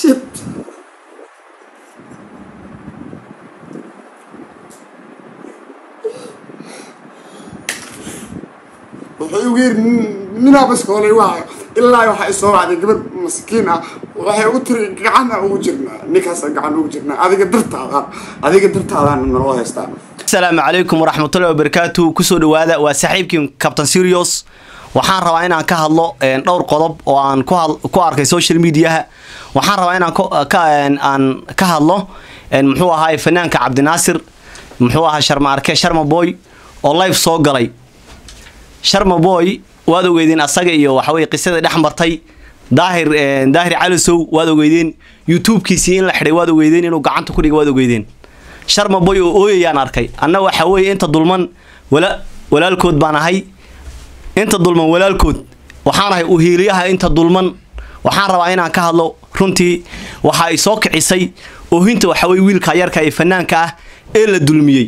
shit wuxuu igu yiri ninaa baskoolay waa ilaa waxaa isoo wacday gabadh maskiin ah waxay u tiri gacana ugu jirnaa ninkaasa gacan ugu jirnaa adiga dartaada adiga dartaadaan naloo haystaa asalaamu calaykum waraxmatullahi wabarakaatu kusoo dhawaada waa saaxiibkii captain serios waxaan rabaa inaan ka hadlo dhowr qodob oo aan ku arkay social mediaha waxaan rabaa inaan aan ka hadlo muxuu ahaay fanaanka cabdinaasir muxuu ahaa sharma arke sharma boy oo live soo galay sharma boy waad ogeydeen asaga iyo waxaweye qisadii dhex martay daahir daahir calisow waad ogeydeen youtube-kiisii in la xidhay waad ogeydeen inuu gacanta ku dhiga waad ogeydeen sharma boy oo ooyayaan arkay anna waxa weeye inta dulman wala walaalkood baan ahay inta dulman walaalkood waxaan ahay uhiiliyaha inta dulman waxaan rabaa inaan ka hadlo runtii waxa ay soo kicisay oohinta waxaweye wiilka yarka ee fanaanka ah ee la dulmiyey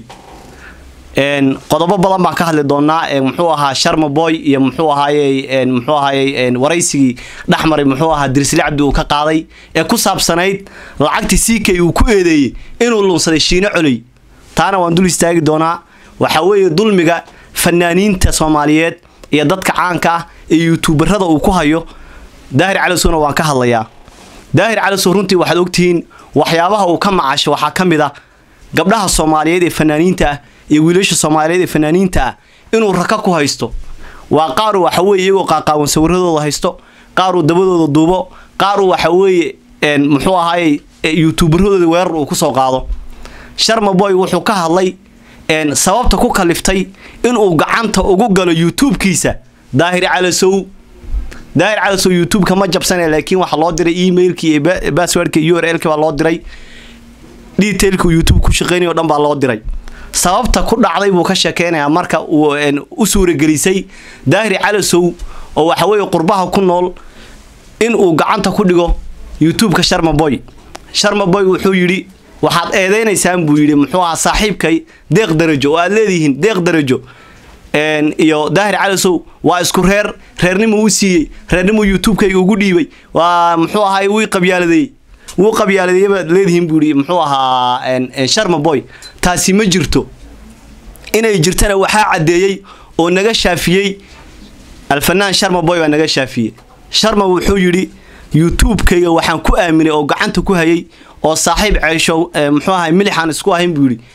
qodobo badan baan ka hadli doonaa muxuu ahaa sharma boy iyo muxuu ahaaye muxuu ahaaye waraysigii dhexmaray muxuu ahaa dirsli cabdi uu ka qaaday ee ku saabsanayd lacagtii siikay uu ku eedeeyey inuu lunsaday shiino coley taana waan dul istaagi doonaa waxa weeye dulmiga fanaaniinta soomaaliyeed iyo dadka caanka ah ee yuutuubarada uu ku hayo daahir calisowna waan ka hadlayaa daahir calisow runtii waxaad ogtihiin waxyaabaha uu ka macasho waxaa ka mid a gabdhaha soomaaliyeed ee fanaaniinta ah iyo wiilasha soomaaliyeed ee fanaaniinta ah inuu raka ku haysto waa qaaru waxa weye iyagoo qaaqaawan sawiradooda haysto qaaruu dabadooda duubo qaaruu waxa weeye muxuu ahaaye youtuubaradooda weerar uu kusoo qaado sharma boy wuxuu ka hadlay sababta ku kaliftay inuu gacanta ugu galo youtube-kiisa daahir calasow daahir calasow youtube-ka ma jabsane laakiin waxaa loo diray emailkii iyo basswordka u r l-ka baa loo diray detailka youtube ku shaqeynay o dhan baa loo diray sababta ku dhacday buu ka sheekeynayaa marka uu u suuragelisay daahir calasow oo waxaweye qurbaha ku nool in uu gacanta ku dhigo youtube-ka sharma boy sharma boy wuxuu yidhi waxaad eedeynaysaan buu yidhi muxuu ahaa saaxiibkay deeq darajo oo aad leedihiin deeq darajo iyo daahir calasow waa isku reer reernimuu u siiyey reernimuu youtube-kayga ugu dhiibay waa muxuu ahaay wii qabyaaladeeyey wuu qabyaaladeeyey baad leedihiin buu yidhi muxuu ahaa sharma boy taasi ma jirto inay jirtana waxaa caddeeyey oo naga shaafiyey alfanaan sharma boy baa naga shaafiyey sharma wuxuu yidhi youtube-kayga waxaan ku aaminay oo gacanta ku hayay oo saaxiib ceesho muxuu ahay milixaan isku ahayn buu yidhi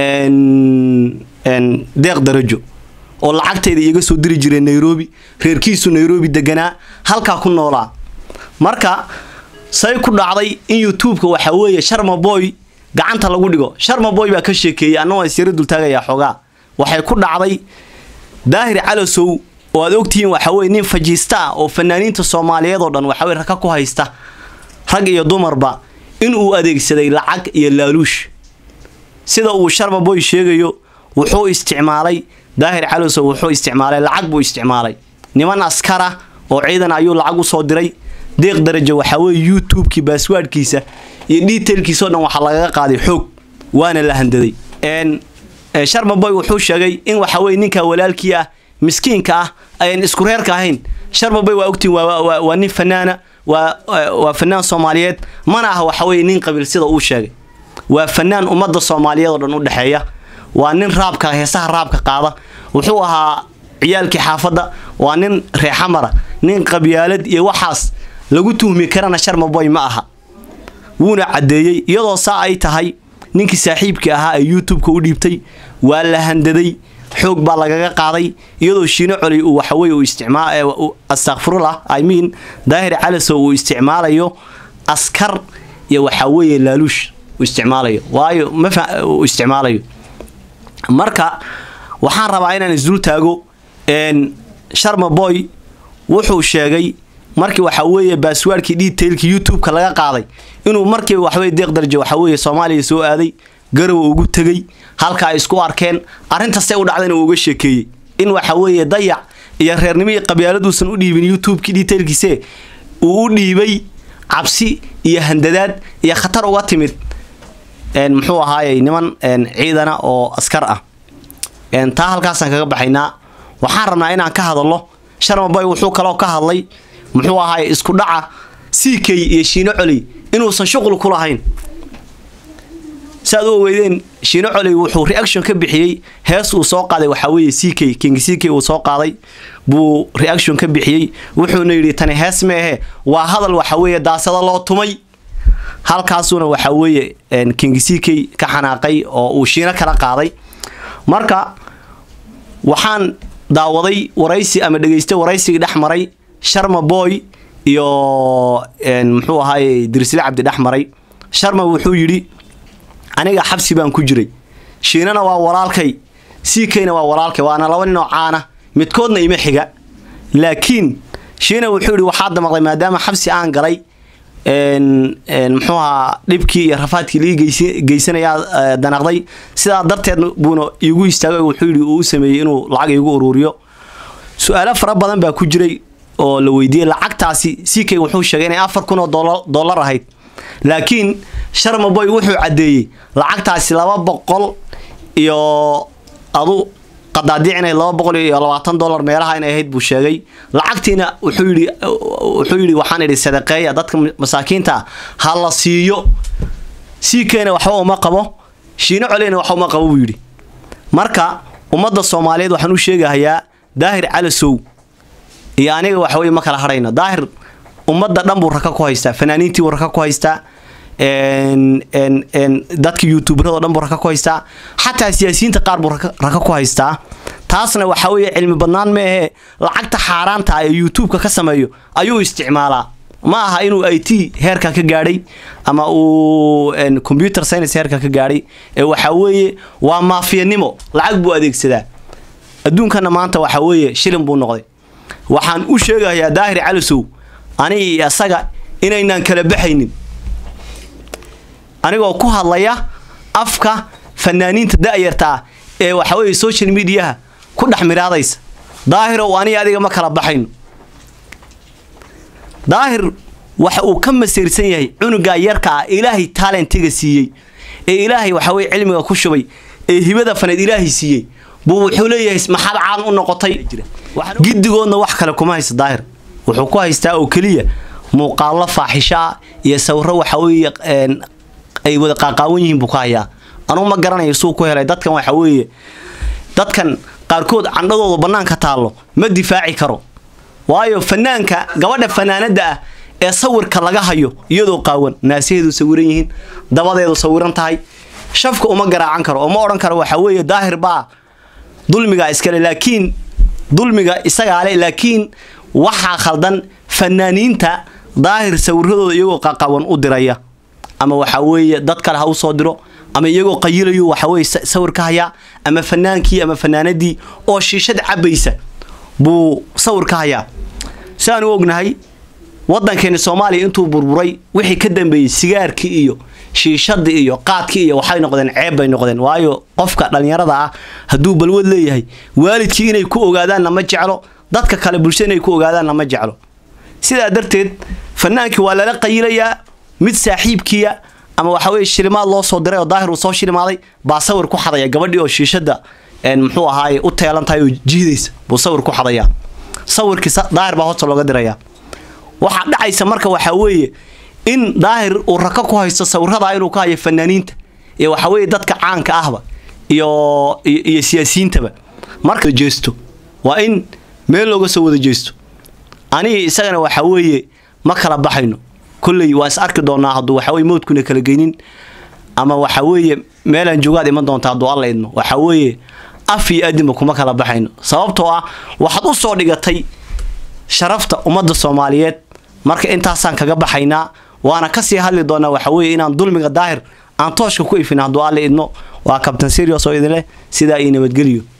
deeq darajo oo lacagtayda iiga soo diri jiray nairobi reerkiisu nairobi deganaa halkaa ku noolaa marka say ku dhacday in youtube-ka waxa weeye sharma boy gacanta lagu dhigo sharma boy baa ka sheekeeyey anna waan isyaro dultaagayaa xoogaa waxay ku dhacday daahir calasow oo aad ogtihiin waxa weye nin fajiista ah oo fanaaniinta soomaaliyeed oo dhan waxaweye raka ku haysta rag iyo dumarba inuu adeegsaday lacag iyo laaluush sida uu sharma boy sheegayo wuxuu isticmaalay daahir calasow wuxuu isticmaalay lacag buu isticmaalay niman askara oo ciidan ayuu lacag usoo diray deeq darajo waxaa weye youtube-kii baaswaadhkiisa iyo detailkiisao dhan waxaa lagaga qaaday xoog waana la handaday sharma boy wuxuu sheegay in waxa weye ninka walaalkii ah miskiinka ah ayan isku reerka ahayn sharma boy waa ogtiin waa nin fanaana waa fanaan soomaaliyeed mana ah waxa weye nin qabiil sida uu sheegay waa fanaan ummadda soomaaliyeed oo dhan u dhexeeya waa nin raabka heesaha raabka qaada wuxuu ahaa ciyaalkii xaafadda waa nin reexamara nin qabyaalad iyo waxaas lagu tuhmi karana sharma boy ma aha wuuna caddeeyey iyadoo saa ay tahay ninkii saaxiibkii ahaa ee youtube-ka u dhiibtay waa la handaday xoog baa lagaga qaaday iyadoo shiino coley uu waxaweye uu isticmaa astakfirullah i mean daahir calasow uu isticmaalayo askar iyo waxaa weeye laaluush uu isticmaalayo waayo mafa uu isticmaalayo marka waxaan rabaa inaan isdul taago sharma boy wuxuu sheegay markii waxa weeye baaswaadhkii detailkii youtube-ka laga qaaday inuu markiiba waxaweye deeq darajo waxa weeye soomaaliya soo aaday garow ugu tegey halka ay isku arkeen arrintastay u dhacdayna uu uga sheekeeyey in waxa weeye dayac iyo reernimo iyo qabyaaladuusan u dhiibin youtube-kii detailkiise uu u dhiibay cabsi iyo handadaad iyo khatar uga timid muxuu ahaayey niman ciidana oo askar ah taa halkaasaan kaga baxaynaa waxaan rabnaa inaan ka hadalno sharma boy wuxuu kaloo ka hadlay muxuu ahaay isku dhaca ck iyo shiino coley inuusan shuqul ku lahayn saaad u ogeydeen shiino coley wuxuu reaction ka bixiyey hees uu soo qaaday waxaa weeye c k king c k uu soo qaaday buu reaction ka bixiyey wuxuuna yidhi tani hees meehe waa hadal waxa weeye daasada loo tumay halkaasuna waxaa weeye king c k ka xanaaqay oo uu shiino kala qaaday marka waxaan daawaday waraysi ama dhegaystay waraysigii dhex maray sharma boy iyo muxuu ahaaye dirsile cabdi dhex maray sharma wuxuu yidhi aniga xabsi baan ku jiray shiinana waa walaalkay c kna waa walaalkay waana laba nin oo caana midkoodna ima xiga laakiin shiina wuxuu yidhi waxaa damaqday maadaama xabsi aan galay muxuu ahaa dhibkii iyo rafaadkii lii geysanayaa danaqday sidaa darteed buuna iigu istaagay wuxuu yidhi uu u sameeyey inuu lacag iigu uruuriyo su-aalo fara badan baa ku jiray oo la weydiiyey lacagtaasi c k wuxuu sheegay inay afar kun oo dollar ahayd laakiin sharma boy wuxuu caddeeyey lacagtaasi laba boqol iyo adu qadaadiic inay laba boqol iyo labaatan dollar meelaha inay ahayd buu sheegay lacagtiina wuxuu yidhi wuxuu yidhi waxaan idhi sadaqeeya dadka masaakiinta ha la siiyo c kna waxba uma qabo shiino coleyna waxba uma qabo buu yidhi marka ummadda soomaaliyeed waxaan u sheegahayaa daahir calasow iyo aniga waxaweye ma kala hadhayno daahir ummadda dhan buu raka ku haystaa fanaaniintii buu raka ku haystaa dadka youtuberado dhan buu raka ku haystaa xataa siyaasiyiinta qaar buu raka ku haystaa taasna waxaa weeye cilmi badnaan meehe lacagta xaaraanta ah ee youtubeka ka sameeyo ayuu isticmaalaa ma aha inuu i t heerka ka gaadhay ama uu computer science heerka ka gaadhay ee waxaa weeye waa maafiyanimo lacag buu adeegsadaa adduunkana maanta waxaa weeye shilin buu noqday waxaan u sheegayaa daahir calisow aniga iyo isaga inaynaan kala baxaynin anigoo ku hadlaya afka fanaaniinta da-yarta ah ee waxa weeye social mediaha ku dhex miraadaysa daahirow aniga adiga ma kala baxayno daahir waxa uu ka masiirsan yahay cunugaa yarka ah ilaahay taalentiga siiyey ee ilaahay waxa weye cilmiga ku shubay ee hibada faneed ilaahay siiyey buu wuxuu leeyahay maxaad caan u noqotay giddigoodna wax kale kuma haysta daahir wuxuu ku haystaa oo keliya muuqaallo faaxishaa iyo sawiro waxa weeye ay wada qaaqaawan yihiin buu ka hayaa anugu ma garanayo suu ku helay dadkan waxa weeye dadkan qaarkood candhadooda bannaanka taallo ma difaaci karo waayo fanaanka gabadha fanaanada ah ee sawirka laga hayo iyadoo qaawan naasaheedu sawiran yihiin dabadeedu sawiran tahay shafka uma garaacan karo oo ma odhan karo waxa weeye daahir baa dulmiga iskale laakiin dulmiga isagaa le laakiin waxaa khaldan fanaaniinta daahir sawiradooda iyagoo qaqawan u diraya ama waxaa weeye dad kale ha u soo diro ama iyagoo qayilayo waxa weye sawir ka hayaa ama fanaankii ama fanaanadii oo shiishad cabaysa buu sawir ka hayaa si aan u ognahay waddankeeni soomaaliya intuu burburay wixii ka dambeeyey sigaarkii iyo shiishadii iyo qaadkii iyo waxay noqdeen ceeb bay noqdeen waayo qofka dhallinyarada ah hadduu balwad leeyahay waalidkii inay ku ogaadaanna ma jeclo dadka kale bulshada inay ku ogaadaanna ma jeclo sidaa darteed fanaankii waa lala qayilayaa mid saaxiibkiya ama waxa weye shilimaad loo soo diray oo daahir uu soo shilimaaday baa sawir ku xadaya gabadhii oo shiishada muxuu ahaaye u teelan tahay oo jiidaysa buu sawir ku xadayaa sawirkii daahir baa hoosta looga dirayaa waxaa dhacaysa marka waxaa weeye in daahir uu raka ku haysto sawiradaa inuu ka hayo fanaaniinta iyo waxa weeye dadka caanka ahba iyo iyo siyaasiyiintaba marka jeesto waa in meel looga soo wada jeesto aniga isagana waxaa weeye ma kala baxayno kolley waa is arki doonaa hadduu waxa weye mowdkuna kala geynin ama waxa weeye meelaan joogaad iman doonta hadduu alla idmo waxa weeye af iyo adinba kuma kala baxayno sababtoo ah waxaad u soo dhigatay sharafta ummadda soomaaliyeed marka intaasaan kaga baxaynaa waana kasii hadli doonaa waxa weeye inaan dulmiga daahir aan tooshka ku ifin hadduu alla idmo waa kabtan serios oo idin leh sidaa iyo nabadgeliyo